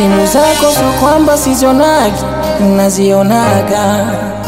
simu zako so kwamba sizionagi, nazionaga,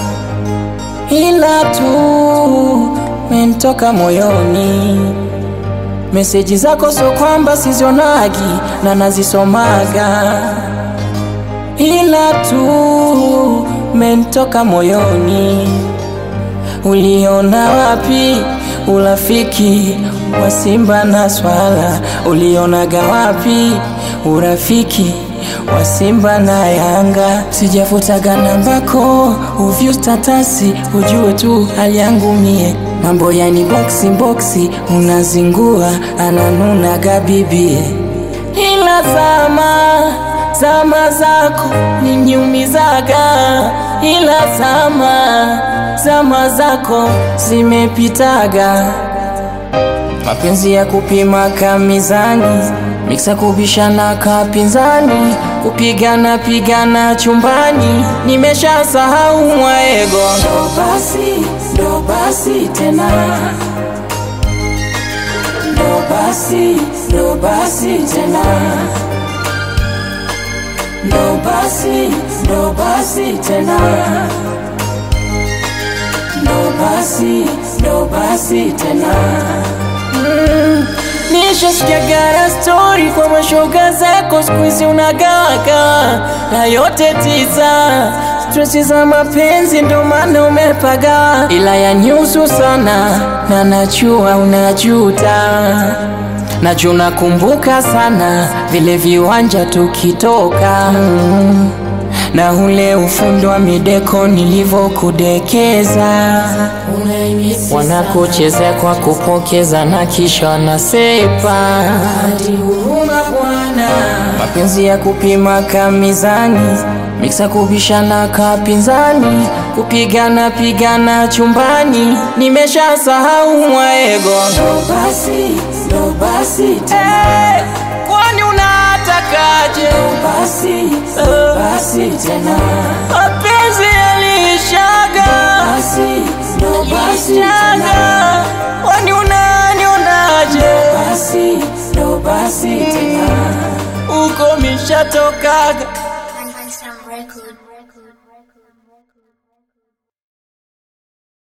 ila tu mentoka moyoni. Meseji zako so kwamba sizionagi na nazisomaga, ila tu mentoka moyoni. Uliona wapi urafiki wa Simba na Swala? Ulionaga wapi urafiki wa Simba na Yanga? Sijafutaga nambako uvyu statasi, ujue tu hali yangu mie, mambo yani boksi boksi, unazingua ananunaga bibie, ila zama zama zako niniumizaga, ila zama zama zako zimepitaga. Mapenzi ya kupima kamizani, miksa kubishana kapinzani, kupigana pigana chumbani, nimesha sahau mwaego. Ndo basi ndo basi tena, ndo basi ndo basi tena ndo basi ndo basi tena, ndo basi ndo basi tena. Mm, nishasikiaga stori kwa mashoga zako, siku hizi unagawaga na yote tisa stresi za mapenzi, ndo maana umepaga, ila ya nyusu sana na najua unajuta Najua nakumbuka sana vile viwanja tukitoka mm, na ule ufundi wa mideko nilivyokudekeza, wanakuchezea kwa kupokeza na kisha wanasepa. Huruma bwana, mapenzi ya kupima kamizani, miksa kubishana kapinzani, kupigana pigana chumbani, nimesha sahau mwaego. Ndo basi ndo basi tena, kwani unatakaje? Ndo basi ndo basi tena, mapenzi yalishaga, basi ndo basi tena, kwani unanionaje? Basi ndo basi tena, uko mishatokaga One One Sound Record.